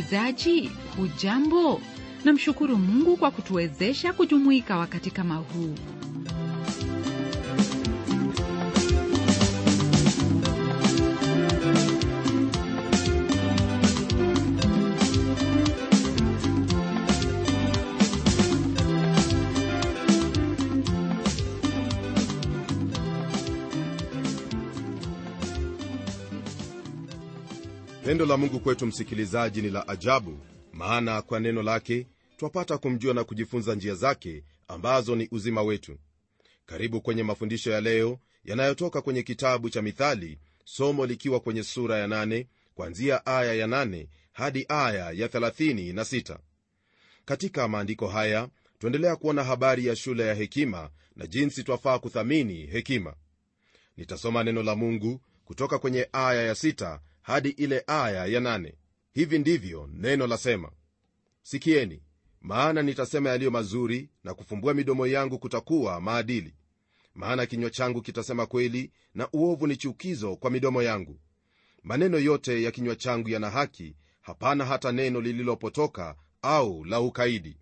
msikilizaji hujambo namshukuru mungu kwa kutuwezesha kujumuika wakati kama huu pendo la mungu kwetu msikilizaji ni la ajabu maana kwa neno lake twapata kumjua na kujifunza njia zake ambazo ni uzima wetu karibu kwenye mafundisho ya leo yanayotoka kwenye kitabu cha mithali somo likiwa kwenye sura ya 8 kwanzia aya ya 8 hadi aya ya 36 katika maandiko haya tuendelea kuona habari ya shule ya hekima na jinsi twafaa kuthamini hekima nitasoma neno la mungu kutoka kwenye aya ya 6 hadi ile aya ya 8 hivi ndivyo neno lasema sikieni maana nitasema yaliyo mazuri na kufumbua midomo yangu kutakuwa maadili maana kinywa changu kitasema kweli na uovu ni chukizo kwa midomo yangu maneno yote ya kinywa changu yana haki hapana hata neno lililopotoka au la ukaidi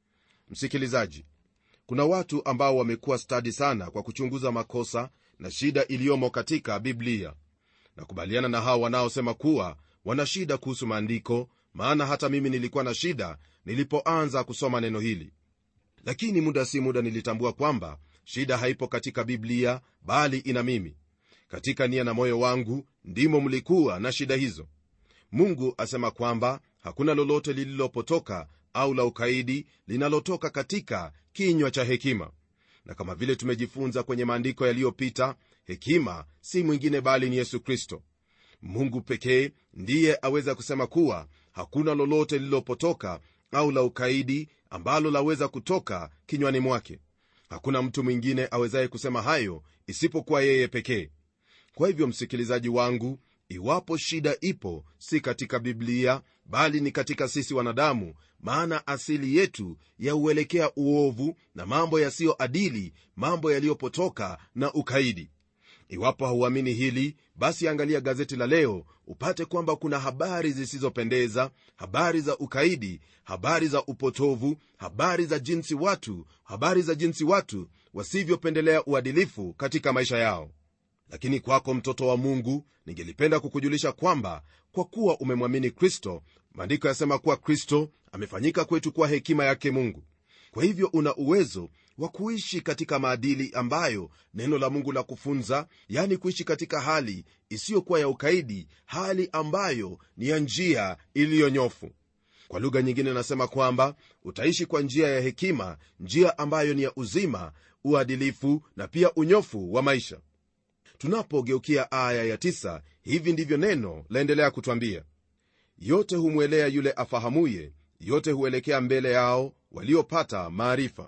msikilizaji kuna watu ambao wamekuwa stadi sana kwa kuchunguza makosa na shida iliyomo katika biblia nakubaliana na hao wanaosema kuwa wana shida kuhusu maandiko maana hata mimi nilikuwa na shida nilipoanza kusoma neno hili lakini muda si muda nilitambua kwamba shida haipo katika biblia bali ina mimi katika nia na moyo wangu ndimo mlikuwa na shida hizo mungu asema kwamba hakuna lolote lililopotoka au la ukaidi linalotoka katika kinywa cha hekima na kama vile tumejifunza kwenye maandiko yaliyopita hekima si mwingine bali ni yesu kristo mungu pekee ndiye aweza kusema kuwa hakuna lolote lililopotoka au la ukaidi ambalo laweza kutoka kinywani mwake hakuna mtu mwingine awezaye kusema hayo isipokuwa yeye pekee kwa hivyo msikilizaji wangu iwapo shida ipo si katika biblia bali ni katika sisi wanadamu maana asili yetu yauelekea uovu na mambo yasiyoadili mambo yaliyopotoka na ukaidi iwapo hauamini hili basi angalia gazeti la leo upate kwamba kuna habari zisizopendeza habari za ukaidi habari za upotovu habari za jinsi watu habari za jinsi watu wasivyopendelea uadilifu katika maisha yao lakini kwako mtoto wa mungu ningelipenda kukujulisha kwamba kwa kuwa umemwamini kristo maandiko yasema kuwa kristo amefanyika kwetu kuwa hekima yake mungu kwa hivyo una uwezo wa kuishi katika maadili ambayo neno la mungu la kufunza yani kuishi katika hali isiyokuwa ya ukaidi hali ambayo ni ya njia iliyonyofu kwa lugha nyingine nasema kwamba utaishi kwa njia ya hekima njia ambayo ni ya uzima uadilifu na pia unyofu wa maisha tunapogeukia aya ya tisa, hivi ndivyo neno laendelea kutwambia yote humwelea yule afahamuye yote huelekea mbele yao waliopata maarifa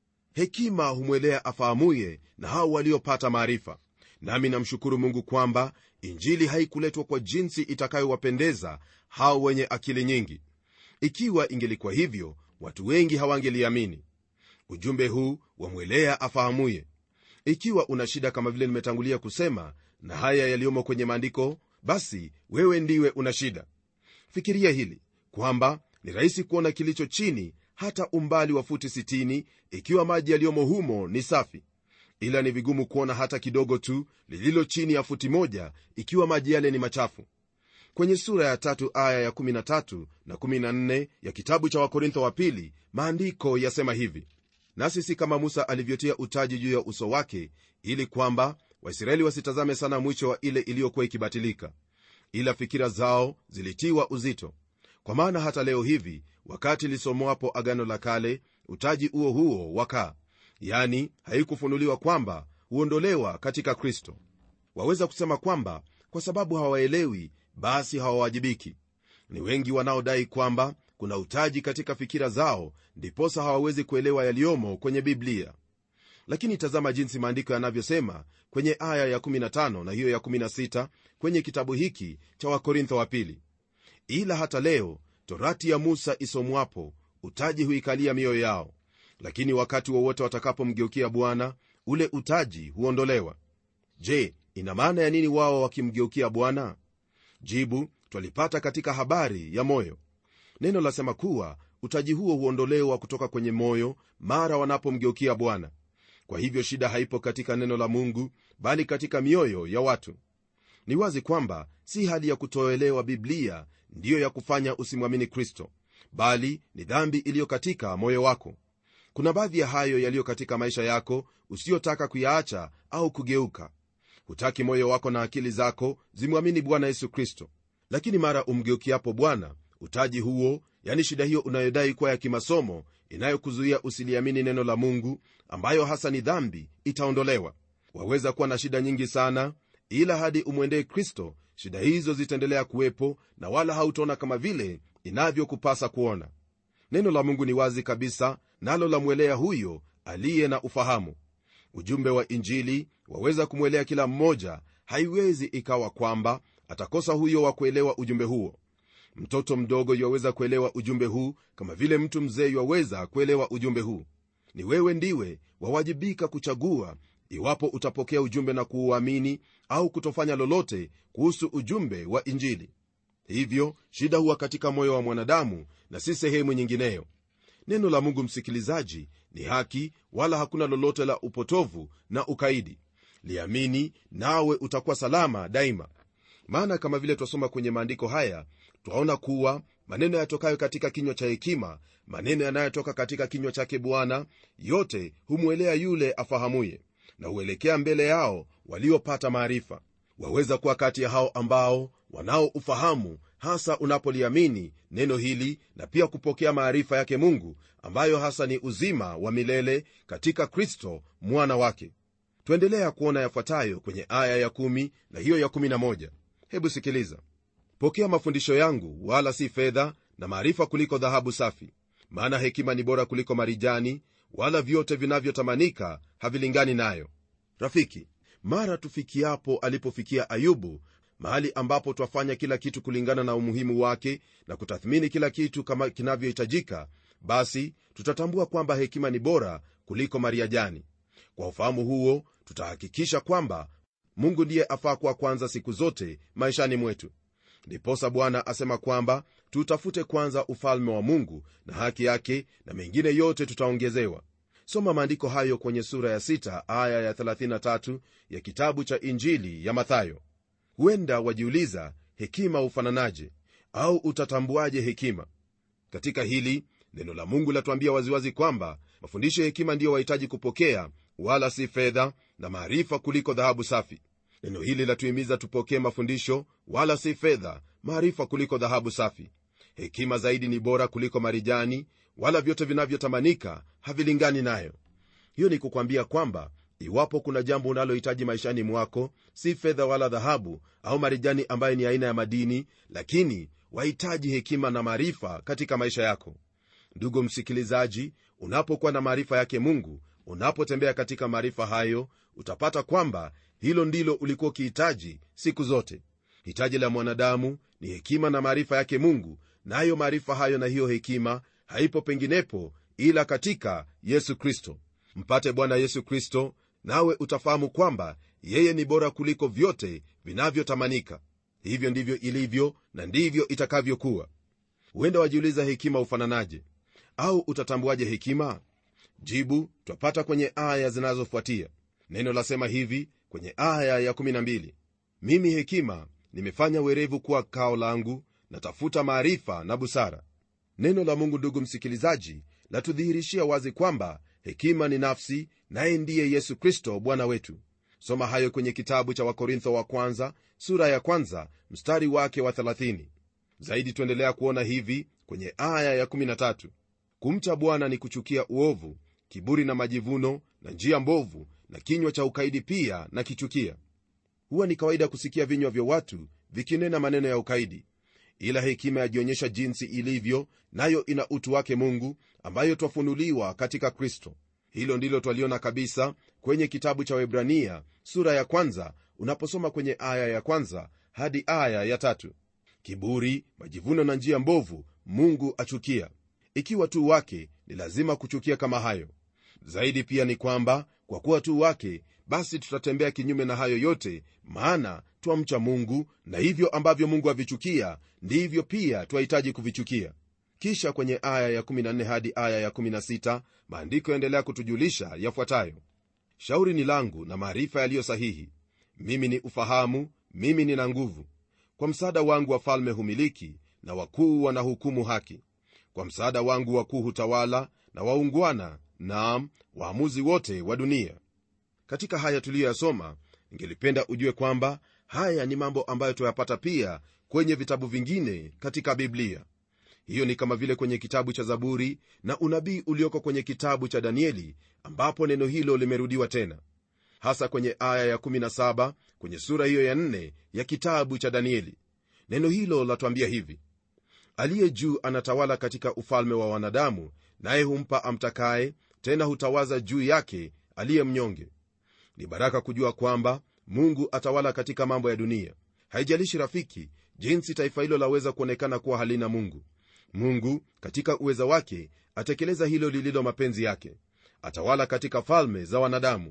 hekima humwelea afahamuye na hao waliopata maarifa nami namshukuru mungu kwamba injili haikuletwa kwa jinsi itakayowapendeza hao wenye akili nyingi ikiwa ingelikuwa hivyo watu wengi hawangeliamini ujumbe huu wamwelea afahamuye ikiwa una shida kama vile nimetangulia kusema na haya yaliyomo kwenye maandiko basi wewe ndiwe una shida fikiria hili kwamba ni rahisi kuona kilicho chini hata umbali wa futi 60 ikiwa maji yaliyomo humo ni safi ila ni vigumu kuona hata kidogo tu lililo chini ya futi moja ikiwa maji yale ni machafu kwenye sura ya tatu aya ya 13 na 14 ya kitabu cha wakorintho wa pili maandiko yasema hivi nasi si kama musa alivyotia utaji juu ya uso wake ili kwamba waisraeli wasitazame sana mwisho wa ile iliyokuwa ikibatilika ila fikira zao zilitiwa uzito kwa maana hata leo hivi wakati lisomwapo agano la kale utaji huo huo wakaa yani haikufunuliwa kwamba huondolewa katika kristo waweza kusema kwamba kwa sababu hawaelewi basi hawawajibiki ni wengi wanaodai kwamba kuna utaji katika fikira zao ndiposa hawawezi kuelewa yaliyomo kwenye biblia lakini tazama jinsi maandiko yanavyosema kwenye aya ya 15 na hiyo ya 16 kwenye kitabu hiki cha wakorintho wa pili ila hata leo torati ya musa isomwapo utaji huikalia mioyo yao lakini wakati wowote wa watakapomgeukia bwana ule utaji huondolewa je ina maana ya nini wao wakimgeukia bwana jibu twalipata katika habari ya moyo neno lasema kuwa utaji huo huondolewa kutoka kwenye moyo mara wanapomgeukia bwana kwa hivyo shida haipo katika neno la mungu bali katika mioyo ya watu ni wazi kwamba si hali ya kutoelewa biblia ndiyo ya kufanya usimwamini kristo bali ni dhambi iliyo katika moyo wako kuna baadhi ya hayo yaliyo katika maisha yako usiyotaka kuyaacha au kugeuka hutaki moyo wako na akili zako zimwamini bwana yesu kristo lakini mara umgeukiapo bwana utaji huo yani shida hiyo unayodai kuwa ya kimasomo inayokuzuia usiliamini neno la mungu ambayo hasa ni dhambi itaondolewa waweza kuwa na shida nyingi sana ila hadi umwendee kristo shida hizo zitaendelea kuwepo na wala hautaona kama vile inavyokupasa kuona neno la mungu ni wazi kabisa nalo lamwelea huyo aliye na ufahamu ujumbe wa injili waweza kumwelea kila mmoja haiwezi ikawa kwamba atakosa huyo wa kuelewa ujumbe huo mtoto mdogo yuwaweza kuelewa ujumbe huu kama vile mtu mzee yuwaweza kuelewa ujumbe huu ni wewe ndiwe wawajibika kuchagua iwapo utapokea ujumbe na kuuamini au kutofanya lolote kuhusu ujumbe wa injili hivyo shida huwa katika moyo wa mwanadamu na si sehemu nyingineyo neno la mungu msikilizaji ni haki wala hakuna lolote la upotovu na ukaidi liamini nawe utakuwa salama daima maana kama vile twasoma kwenye maandiko haya twaona kuwa maneno yatokayo katika kinywa cha hekima maneno yanayotoka katika kinywa chake bwana yote humwelea yule afahamuye na huelekea mbele yao waliopata maarifa waweza kuwa kati ya hao ambao wanao ufahamu hasa unapoliamini neno hili na pia kupokea maarifa yake mungu ambayo hasa ni uzima wa milele katika kristo mwana wake twaendelea kuona yafuatayo kwenye aya ya 1 na hiyo ya 11 hebu sikiliza pokea mafundisho yangu wala si fedha na maarifa kuliko dhahabu safi maana hekima ni bora kuliko marijani wala vyote vinavyotamanika havilingani nayo rafiki mara tufikiapo alipofikia ayubu mahali ambapo twafanya kila kitu kulingana na umuhimu wake na kutathmini kila kitu kama kinavyohitajika basi tutatambua kwamba hekima ni bora kuliko mariajani kwa ufahamu huo tutahakikisha kwamba mungu ndiye afaa kuwa kwanza siku zote maishani mwetu ndiposa bwana asema kwamba tutafute kwanza ufalme wa mungu na haki yake na mengine yote tutaongezewa soma maandiko hayo kwenye sura ya 6 aya ya 33 ya kitabu cha injili ya mathayo huenda wajiuliza hekima hufananaje au utatambuaje hekima katika hili neno la mungu latuambia waziwazi kwamba mafundisho ya hekima ndiyo wahitaji kupokea wala si fedha na maarifa kuliko dhahabu safi neno hili latuhimiza tupokee mafundisho wala si fedha maarifa kuliko dhahabu safi hekima zaidi ni bora kuliko marijani wala vyote vinavyotamanika havilingani nayo hiyo ni kukwambia kwamba iwapo kuna jambo unalohitaji maishani mwako si fedha wala dhahabu au marijani ambayo ni aina ya madini lakini wahitaji hekima na maarifa katika maisha yako ndugu msikilizaji unapokuwa na maarifa yake mungu unapotembea katika maarifa hayo utapata kwamba hilo ndilo ulikuwa ukihitaji siku zote hitaji la mwanadamu ni hekima na maarifa yake mungu nayo na maarifa hayo na hiyo hekima haipo penginepo ila katika yesu kristo mpate bwana yesu kristo nawe utafahamu kwamba yeye ni bora kuliko vyote vinavyotamanika hivyo ndivyo ilivyo na ndivyo itakavyokuwa huenda wajiuliza hekima hufananaje au utatambuaje hekima jibu twapata kwenye aya zinazofuatia neno lasema hivi kwenye aya ya12 mimi hekima nimefanya werevu kuwa kao langu natafuta maarifa na busara neno la mungu ndugu msikilizaji latudhihirishia wazi kwamba hekima ni nafsi naye ndiye yesu kristo bwana wetu soma hayo kwenye kitabu cha wakorintho wa kwanza sura ya kwanza mstari wake wa 30 zaidi tuendelea kuona hivi kwenye aya ya13 kumcha bwana ni kuchukia uovu kiburi na majivuno na njia mbovu na kinywa cha ukaidi pia na kichukia huwa ni kawaida kusikia vinywa vya watu vikinena maneno ya ukaidi ila hekima yajionyesha jinsi ilivyo nayo ina utu wake mungu ambayo twafunuliwa katika kristo hilo ndilo twaliona kabisa kwenye kitabu cha webrania sura ya kwanza unaposoma kwenye aya ya kwanza hadi aya ya tatu kiburi majivuno na njia mbovu mungu achukia ikiwa tu wake ni lazima kuchukia kama hayo zaidi pia ni kwamba kwa kuwa tu wake basi tutatembea kinyume na hayo yote maana twamcha mungu na hivyo ambavyo mungu avichukia ndivyo pia twahitaji kuvichukia kisha kwenye aya ya 14 hadi aya ya 16 maandiko yaendelea kutujulisha yafuatayo shauri ni langu na maarifa yaliyo sahihi mimi ni ufahamu mimi nina nguvu kwa msaada wangu wafalme humiliki na wakuu wanahukumu haki kwa msaada wangu wakuu hutawala na waungwana naam waamuzi wote wa dunia katika haya tuliyoyasoma ningelipenda ujue kwamba haya ni mambo ambayo tuyapata pia kwenye vitabu vingine katika biblia hiyo ni kama vile kwenye kitabu cha zaburi na unabii ulioko kwenye kitabu cha danieli ambapo neno hilo limerudiwa tena hasa kwenye aya ya 17 kwenye sura hiyo ya 4 ya kitabu cha danieli neno hilo latwambia hivi aliye juu anatawala katika ufalme wa wanadamu naye humpa amtakaye tena hutawaza juu yake aliye mnyonge ni baraka kujua kwamba mungu atawala katika mambo ya dunia haijalishi rafiki jinsi taifa hilo laweza kuonekana kuwa halina mungu mungu katika uweza wake atekeleza hilo lililo mapenzi yake atawala katika falme za wanadamu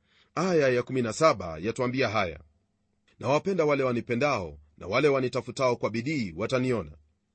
aya ya17 yatwambia haya na wapenda wale wanipendao na wale wanitafutao kwa bidii wataniona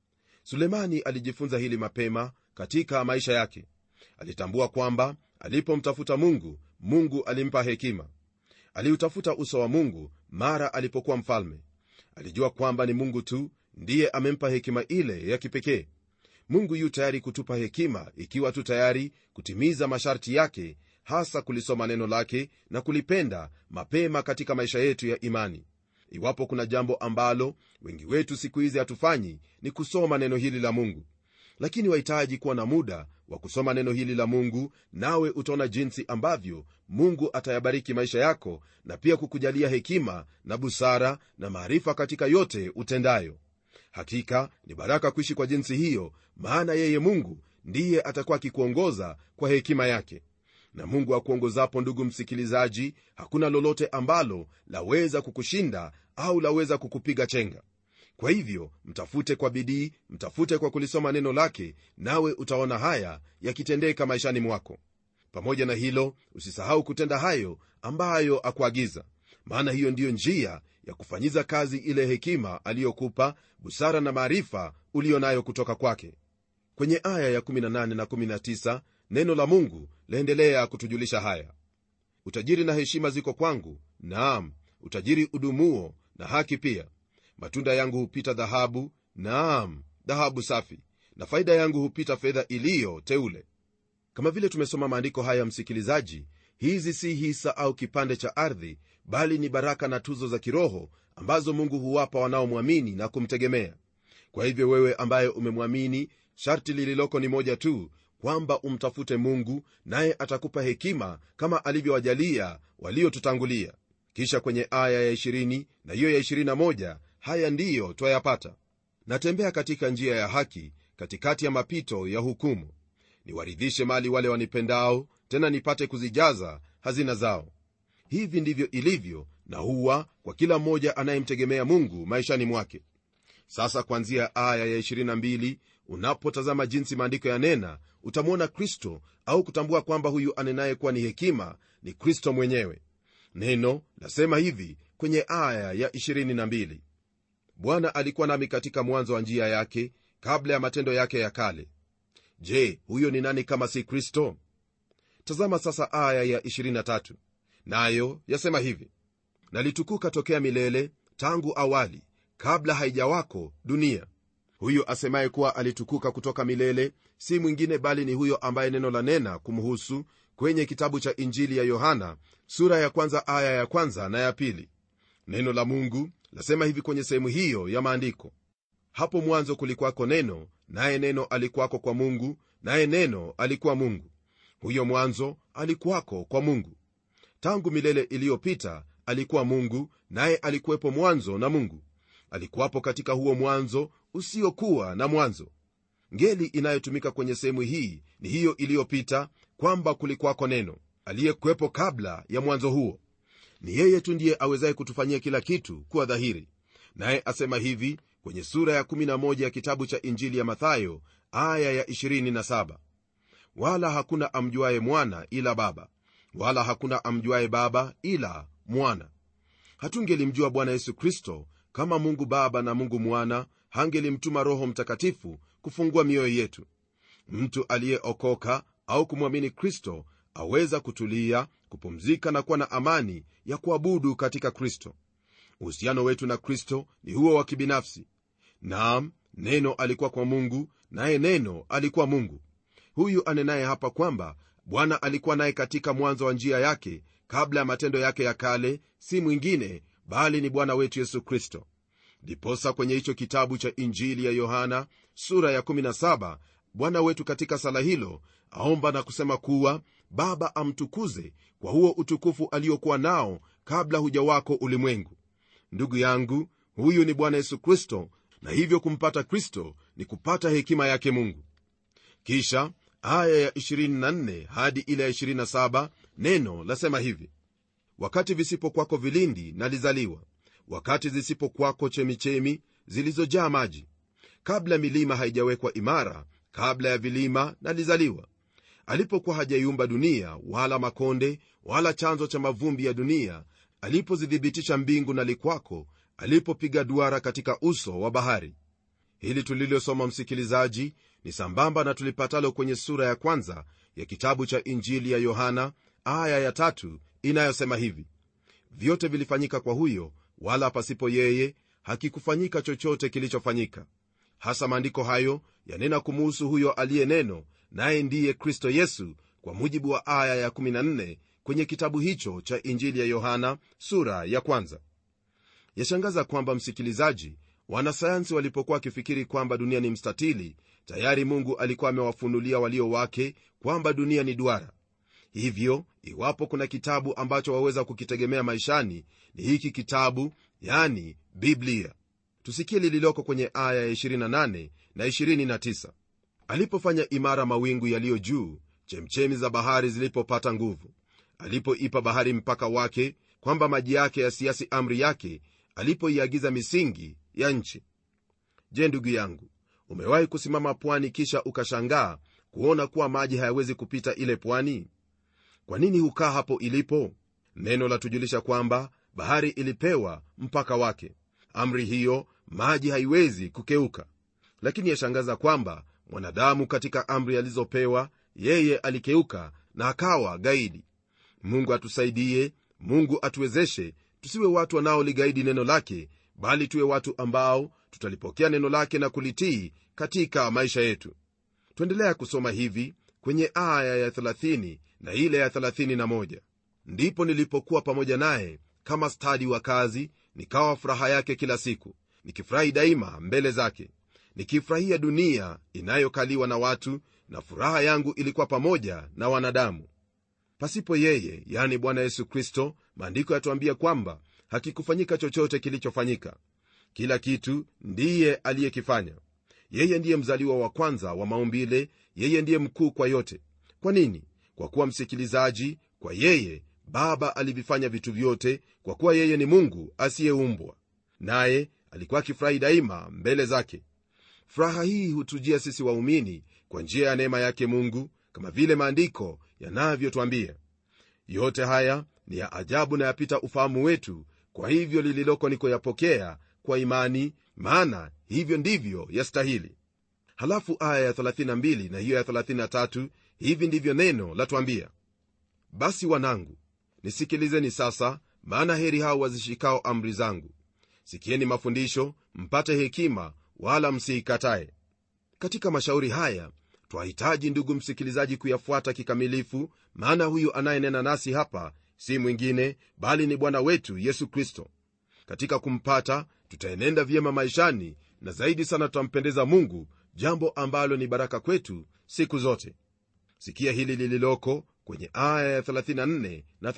sulemani alijifunza hili mapema katika maisha yake alitambua kwamba alipomtafuta mungu mungu alimpa hekima aliutafuta uso wa mungu mara alipokuwa mfalme alijua kwamba ni mungu tu ndiye amempa hekima ile ya kipekee mungu yu tayari kutupa hekima ikiwa tu tayari kutimiza masharti yake hasa kulisoma neno lake na kulipenda mapema katika maisha yetu ya imani iwapo kuna jambo ambalo wengi wetu siku hizi hatufanyi ni kusoma neno hili la mungu lakini wahitaji kuwa na muda wa kusoma neno hili la mungu nawe utaona jinsi ambavyo mungu atayabariki maisha yako na pia kukujalia hekima na busara na maarifa katika yote utendayo hakika ni baraka kuishi kwa jinsi hiyo maana yeye mungu ndiye atakuwa akikuongoza kwa hekima yake na mungu akuongozapo ndugu msikilizaji hakuna lolote ambalo laweza kukushinda au laweza kukupiga chenga kwa hivyo mtafute kwa bidii mtafute kwa kulisoma neno lake nawe utaona haya yakitendeka maishani mwako pamoja na hilo usisahau kutenda hayo ambayo akuagiza maana hiyo ndiyo njia ya kufanyiza kazi ile hekima aliyokupa busara na maarifa uliyo nayo kutoka kwake kwenye aya ya 18 na 19 neno la mungu laendelea kutujulisha haya utajiri na heshima ziko kwangu naam utajiri udumuo na haki pia matunda yangu hupita dhahabu naam dhahabu safi na faida yangu hupita fedha iliyo teule kama vile tumesoma maandiko haya msikilizaji hizi si hisa au kipande cha ardhi bali ni baraka na tuzo za kiroho ambazo mungu huwapa wanaomwamini na kumtegemea kwa hivyo wewe ambaye umemwamini sharti lililoko ni moja tu kwamba umtafute mungu naye atakupa hekima kama alivyowajalia waliotutangulia kisha kwenye aya ya 20 na hiyo ya 21 haya ndiyo twayapata natembea katika njia ya haki katikati ya mapito ya hukumu niwaridhishe mali wale wanipendao tena nipate kuzijaza hazina zao hivi ndivyo ilivyo na huwa kwa kila mmoja anayemtegemea mungu maishani mwake sasa kuanzia aya ya 22 unapotazama jinsi maandiko yanena utamwona kristo au kutambua kwamba huyu anenaye kuwa ni hekima ni kristo mwenyewe neno lasema hivi kwenye aya ya 22 bwana alikuwa nami katika mwanzo wa njia yake kabla ya matendo yake ya kale je huyo ni nani kama si kristo tazama sasa aya ya 23 nayo yasema hivi nalitukuka tokea milele tangu awali kabla haijawako dunia huyo asemaye kuwa alitukuka kutoka milele si mwingine bali ni huyo ambaye neno la nena kumhusu kwenye kitabu cha injili ya yohana sura ya kwanza aya ya kwanza na ya pili neno la mungu lasema hivi kwenye sehemu hiyo ya maandiko hapo mwanzo kulikuwako neno naye neno alikuwako kwa mungu naye neno alikuwa mungu huyo mwanzo alikuwako kwa mungu tangu milele iliyopita alikuwa mungu naye alikuwepo mwanzo na mungu alikuwapo katika huo mwanzo usiokuwa na mwanzo ngeli inayotumika kwenye sehemu hii ni hiyo iliyopita kwamba kulikuwako neno aliyekuwepo kabla ya mwanzo huo ni yeye tu ndiye awezaye kutufanyia kila kitu kuwa dhahiri naye asema hivi kwenye sura ya 11 ya kitabu cha injili ya mathayo aya ya 27 wala hakuna amjuaye mwana ila baba wala hakuna amjuaye baba ila mwana hatungelimjua bwana yesu kristo kama mungu baba na mungu mwana hangelimtuma roho mtakatifu kufungua mioyo yetu mtu aliyeokoka au kumwamini kristo aweza kutulia kupumzika na kuwa na amani ya kuabudu katika kristo uhusiano wetu na kristo ni huo wa kibinafsi naam neno alikuwa kwa mungu naye neno alikuwa mungu huyu anenaye hapa kwamba bwana alikuwa naye katika mwanzo wa njia yake kabla ya matendo yake ya kale si mwingine bali ni bwana wetu yesu kristo ndiposa kwenye hicho kitabu cha injili ya yohana sura ya 17 bwana wetu katika sala hilo aomba na kusema kuwa baba amtukuze kwa huo utukufu aliokuwa nao kabla huja wako ulimwengu ndugu yangu huyu ni bwana yesu kristo na hivyo kumpata kristo ni kupata hekima yake mungu kisha aya ya 24 hadi ile ya 27 neno lasema hivi wakati visipokwako vilindi nalizaliwa wakati zisipokwako chemichemi zilizojaa maji kabla milima haijawekwa imara kabla ya vilima nalizaliwa alipokuwa hajaiumba dunia wala makonde wala chanzo cha mavumbi ya dunia alipozithibitisha mbingu na likwako alipopiga duara katika uso wa bahari hili tulilosoma msikilizaji ni sambamba na tulipatalo kwenye sura ya kwanza ya kitabu cha injili ya yohana aya ya tatu inayosema hivi vyote vilifanyika kwa huyo wala pasipo yeye hakikufanyika chochote kilichofanyika hasa maandiko hayo yanena kumuhusu huyo aliye neno naye ndiye kristo yesu kwa mujibu wa aya ya14 kwenye kitabu hicho cha injili ya yohana sura ya kwanza yashangaza kwamba msikilizaji wanasayansi walipokuwa wakifikiri kwamba dunia ni mstatili tayari mungu alikuwa amewafunulia walio wake kwamba dunia ni duara hivyo iwapo kuna kitabu ambacho waweza kukitegemea maishani ni hiki kitabu yani biblia tusikie lililoko kwenye aya ya 28 na 29 alipofanya imara mawingu yaliyo juu chemchemi za bahari zilipopata nguvu alipoipa bahari mpaka wake kwamba maji yake yasiasi amri yake alipoiagiza misingi ya nchi je ndugu yangu umewahi kusimama pwani kisha ukashangaa kuona kuwa maji hayawezi kupita ile pwani kwa nini hukaa hapo ilipo neno latujulisha kwamba bahari ilipewa mpaka wake amri hiyo maji haiwezi kukeuka lakini yashangaza kwamba mwanadamu katika amri alizopewa yeye alikeuka na akawa gaidi mungu atusaidie mungu atuwezeshe tusiwe watu wanaoligaidi neno lake bali tuwe watu ambao tutalipokea neno lake na kulitii katika maisha yetu tuendelea kusoma hivi kwenye aya ya 30 na ile ya 31 ndipo nilipokuwa pamoja naye kama stadi wa kazi nikawa furaha yake kila siku nikifurahi daima mbele zake nikifurahia dunia inayokaliwa na watu na furaha yangu ilikuwa pamoja na wanadamu pasipo yeye yani bwana yesu kristo maandiko yatuambia kwamba hakikufanyika chochote kilichofanyika kila kitu ndiye aliyekifanya yeye ndiye mzaliwa wa kwanza wa maumbile yeye ndiye mkuu kwa yote kwa nini kwa kuwa msikilizaji kwa yeye baba alivifanya vitu vyote kwa kuwa yeye ni mungu asiyeumbwa naye alikuwa akifurahi daima mbele zake furaha hii hutujia sisi waumini kwa njia ya neema yake mungu kama vile maandiko yanavyotwambia yote haya ni ya ajabu na yapita ufahamu wetu kwa hivyo lililoko ni kuyapokea kwa imani maana hivyo ndivyo yastahili halafu aya ya 32 na hiyo ya 33 hivi ndivyo neno latwambia basi wanangu nisikilizeni sasa maana heri hao wazishikao amri zangu sikieni mafundisho mpate hekima wala msiikatae katika mashauri haya twahitaji ndugu msikilizaji kuyafuata kikamilifu maana huyu anayenena nasi hapa si mwingine bali ni bwana wetu yesu kristo katika kumpata tutaenenda vyema maishani na zaidi sana tutampendeza mungu jambo ambalo ni baraka kwetu siku zote sikia hili lililoko kwenye aya ya 34 na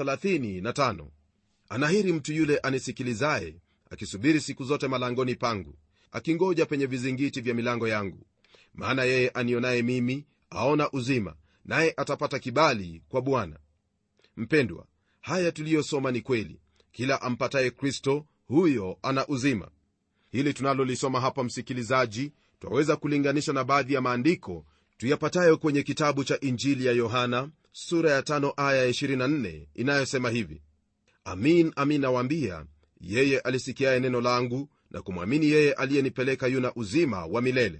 35 anahiri mtu yule anisikilizaye akisubiri siku zote malangoni pangu akingoja penye vizingiti vya milango yangu maana yeye anionaye mimi aona uzima naye atapata kibali kwa bwana mpendwa haya tuliyosoma ni kweli kila ampataye kristo huyo ana uzima hili tunalolisoma hapa msikilizaji twaweza kulinganisha na baadhi ya maandiko tuyapatayo kwenye kitabu cha injili ya yohana sura ya 5 aya ya 24 inayosema hivi amin amin nawaambia yeye alisikiaye neno langu na kumwamini yeye aliyenipeleka yuna uzima wa milele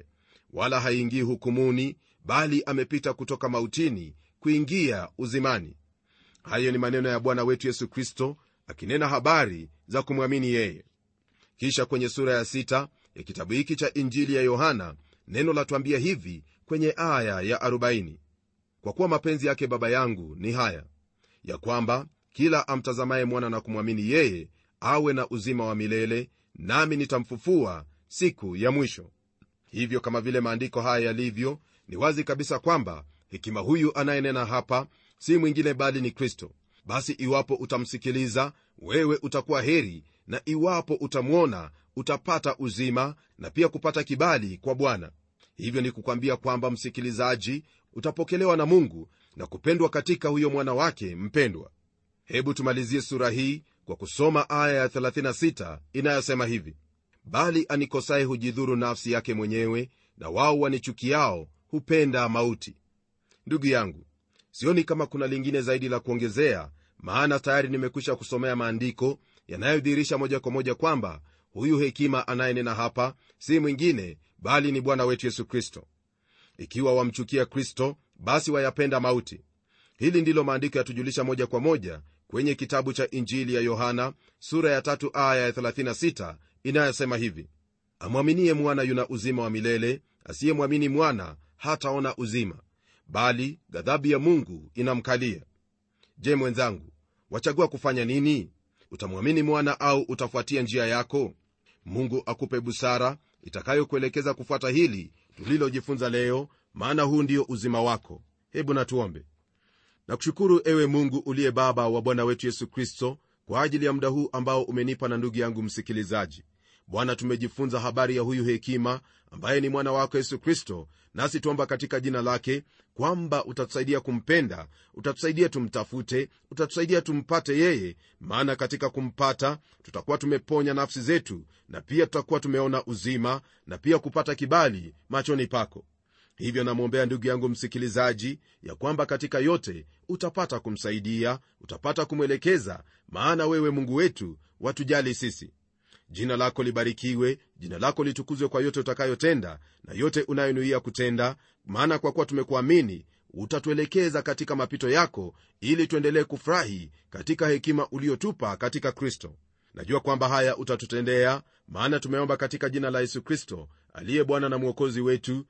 wala haingii hukumuni bali amepita kutoka mautini kuingia uzimani hayo ni maneno ya bwana wetu yesu kristo akinena habari za kumwamini yeye kisha kwenye sura ya sita ya kitabu hiki cha injili ya yohana neno latwambia hivi kwenye aya ya 40 kwa kuwa mapenzi yake baba yangu ni haya ya kwamba kila amtazamaye mwana na kumwamini yeye awe na uzima wa milele nami nitamfufua siku ya mwisho hivyo kama vile maandiko haya yalivyo ni wazi kabisa kwamba hekima huyu anayenena hapa si mwingine bali ni kristo basi iwapo utamsikiliza wewe utakuwa heri na iwapo utamwona utapata uzima na pia kupata kibali kwa bwana hivyo ni kukwambia kwamba msikilizaji utapokelewa na mungu na kupendwa katika huyo mwana wake mpendwa hebu tumalizie sura hii kwa kusoma aya ya 36 inayosema hivi bali anikosaye hujidhuru nafsi yake mwenyewe na wao wanichukiao hupenda mauti ndugu yangu sioni kama kuna lingine zaidi la kuongezea maana tayari nimekwisha kusomea maandiko yanayodhihirisha moja kwa moja kwamba huyu hekima anayenena hapa si mwingine bali ni bwana wetu yesu kristo ikiwa wamchukia kristo basi wayapenda mauti hili ndilo maandiko yatujulisha moja kwa moja kwenye kitabu cha injili ya yohana sura ya tatu aya ya 36 inayosema hivi amwaminie mwana yuna uzima wa milele asiyemwamini mwana hataona uzima bali ghadhabu ya mungu inamkalia je mwenzangu wachagua kufanya nini utamwamini mwana au utafuatia njia yako mungu akupe busara itakayokuelekeza kufuata hili tulilojifunza leo maana huu ndio uzima wako hebu natuombe nakushukuru ewe mungu uliye baba wa bwana wetu yesu kristo kwa ajili ya muda huu ambao umenipa na ndugu yangu msikilizaji bwana tumejifunza habari ya huyu hekima ambaye ni mwana wako yesu kristo nasi tuomba katika jina lake kwamba utatusaidia kumpenda utatusaidia tumtafute utatusaidia tumpate yeye maana katika kumpata tutakuwa tumeponya nafsi zetu na pia tutakuwa tumeona uzima na pia kupata kibali machoni pako hivyo namwombea ndugu yangu msikilizaji ya kwamba katika yote utapata kumsaidia utapata kumwelekeza maana wewe mungu wetu watujali sisi jina lako libarikiwe jina lako litukuzwe kwa yote utakayotenda na yote unayonuia kutenda maana kwa kuwa tumekuamini utatuelekeza katika mapito yako ili tuendelee kufurahi katika hekima uliotupa katika kristo najua kwamba haya utatutendea maana tumeomba katika jina la yesu kristo aliye bwana na mwokozi wetu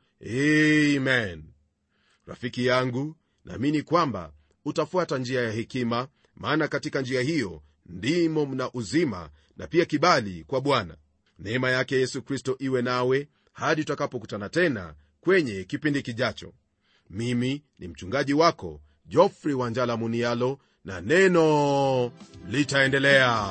amen rafiki yangu naamini kwamba utafuata njia ya hekima maana katika njia hiyo ndimo mna uzima na pia kibali kwa bwana neema yake yesu kristo iwe nawe hadi tutakapokutana tena kwenye kipindi kijacho mimi ni mchungaji wako jofrey wanjala munialo na neno litaendelea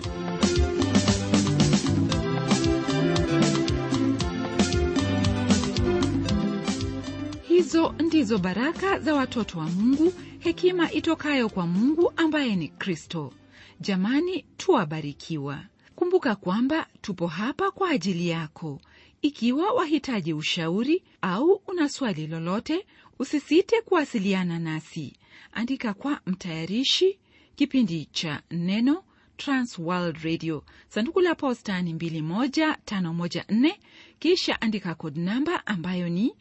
hizo ndizo baraka za watoto wa mungu hekima itokayo kwa mungu ambaye ni kristo jamani tuwabarikiwa kumbuka kwamba tupo hapa kwa ajili yako ikiwa wahitaji ushauri au una swali lolote usisite kuwasiliana nasi andika kwa mtayarishi kipindi cha neno transworld radio sanduku la posta ni 21514 kisha andika kod namba ambayo ni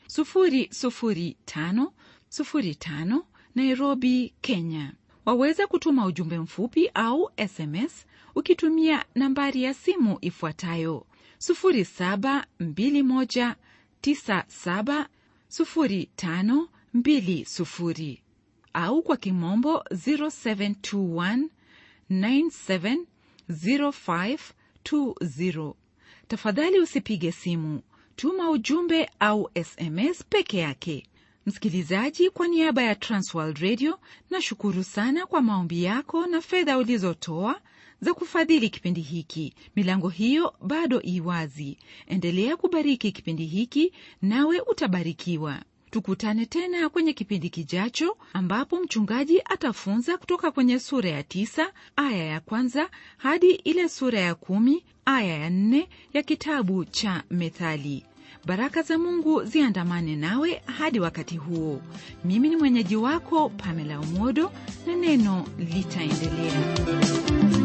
00505 nairobi kenya waweza kutuma ujumbe mfupi au sms ukitumia nambari ya simu ifuatayo 721970520 au kwa kimombo 0721970520 tafadhali usipige simu tuma ujumbe au sms peke yake msikilizaji kwa niaba ya transworld radio na shukuru sana kwa maombi yako na fedha ulizotoa za kufadhili kipindi hiki milango hiyo bado iwazi endelea kubariki kipindi hiki nawe utabarikiwa tukutane tena kwenye kipindi kijacho ambapo mchungaji atafunza kutoka kwenye sura ya tisa aya ya kwanza hadi ile sura ya kumi aya ya nne ya kitabu cha methali baraka za mungu ziandamane nawe hadi wakati huo mimi ni mwenyeji wako pamela umodo na neno litaendelea